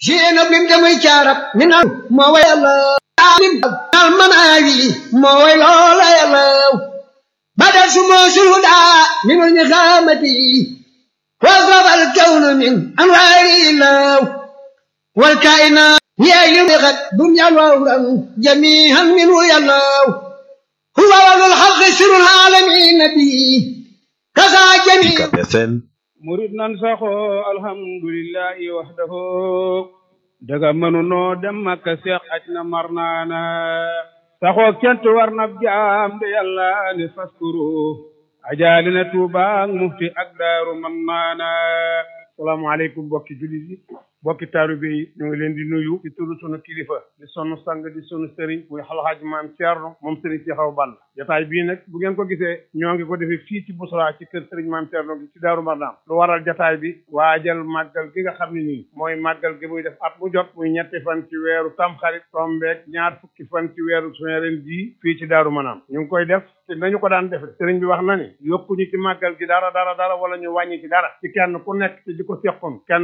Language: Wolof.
سين ابن جمي شارب من ما ويلا عالم المناوي ما ويلا لا يلا بدل سمو سلودا من النخامة وضرب الكون من أنوار الله والكائنات هي يمغت دنيا وأخرى جميعا منه يالله هو ولد الخلق سر العالمين به كذا جميع UCAB FM murid nan saxoo alhamdulillahi wahdahu daga mënunoo dem makka seex aj na mar naana saxoo kent war na jaam de yàlla ne faskuru ajaali na tuubaak mufti ak daaru man naana salaamaaleykum bokki jullit yi bokki taalibe yi ñu ngi leen di nuyu ci turu sunu kilifa di sunu sang di sunu sëriñ muy alxaaji maam Thierno moom sëriñ si xaw ball jotaay bii nag bu ngeen ko gisee ñoo ngi ko defee fii ci Bousra ci kër sëriñ maam Thierno gi ci Daaru Marnaan lu waral jotaay bi waajal màggal gi nga xam ne nii mooy màggal gi muy def at mu jot muy ñetti fan ci weeru tamxarit tombeek ñaar fukki fan ci weeru suñu ren jii fii ci Daaru Marnaan ñu ngi koy def te nañu ko daan defe sëriñ bi wax na ni yokkuñu ci màggal gi dara dara dara wala ñu wàññi ci dara ci kenn ku nekk ci di ko seqoon kenn